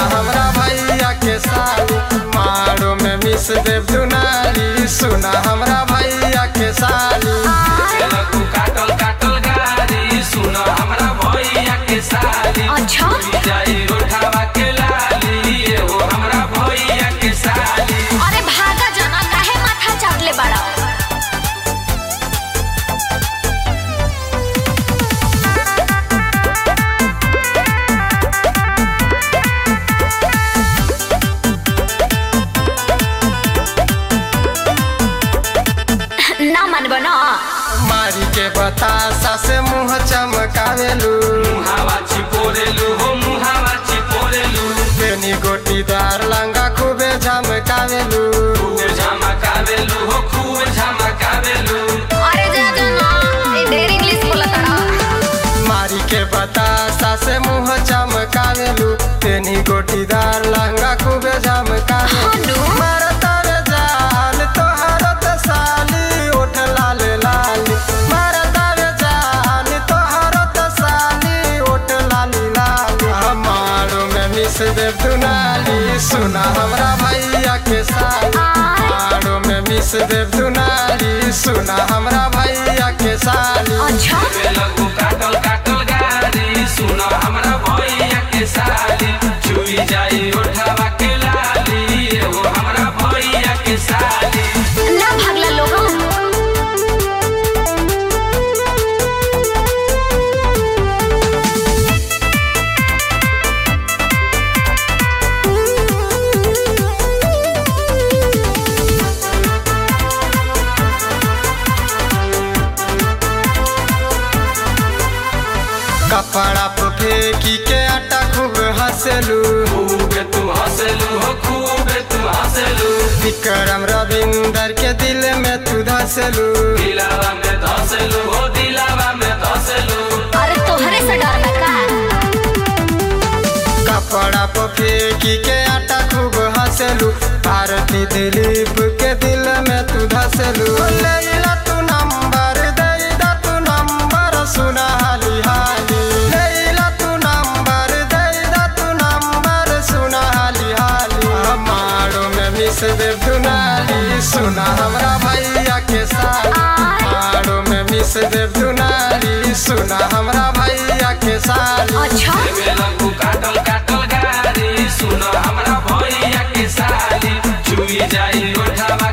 हमरा भैया के साली मारो में मिस देव दुनारी सुना हमरा भैया के साली लगू काटल काटल गाड़ी सुन हमरा भैया के साली अच्छा जाई उठावा के लाली एहो हमरा भैया के साली अरे भागा जना काहे माथा चाटले बड़ा ना मानबो ना मारी के बतासा से मुंह चमकावेलू मुहावा चिपोरेलू हो मुहावा चिपोरेलू बेनी गोटीदार लंगा खूबे झमकावेलू खूब झमकावेलू हो खूब झमकावेलू अरे जा जना ए ढेर इंग्लिश बोलत ना मारी के बतासा से मुंह चमकावेलू बेनी गोटीदार लंगा खूबे झमकावेलू हनु मारतावे जान तोहर त साली ओठ लाल लाली मारतावे जान तोहर त साली ओठ लाली लाली हमारो में मिस देव दुनाली सुना हमरा भैया के साली हमारो में मिस देव दुनाली सुना हमरा भैया के साली अच्छा लगू काटल काटल गाड़ी सुन हमरा भैया के साली चुई जाई उठावा के लाली एहो हमरा भैया के साली ना भागला लोग कपड़ा पे फेंकी के आटा खूब हंसलू खूब तू हंसलू हो खूब तू हंसलू विक्रम रविंदर के दिल में तू धसलू दिलावा में धंसलू हो दिलावा में धंसलू अरे तोहरे से डर में का कपड़ा पे फेंकी के आटा खूब हंसलू भारती दिलीप के दिल में तू धसलू लैला तू नंबर दे दा तू नंबर सुना हाली हाली लैला तू नंबर दे दा तू नंबर सुना हाली हाली हमारो में मिस देव दुनाली सुना हमरा भैया के साली हमारो में मिस देव दुनाली सुना हमरा भैया के साली अच्छा एमे लगू काटल काटल गाड़ी सुन हमरा भैया के साली चुई जाई उठावा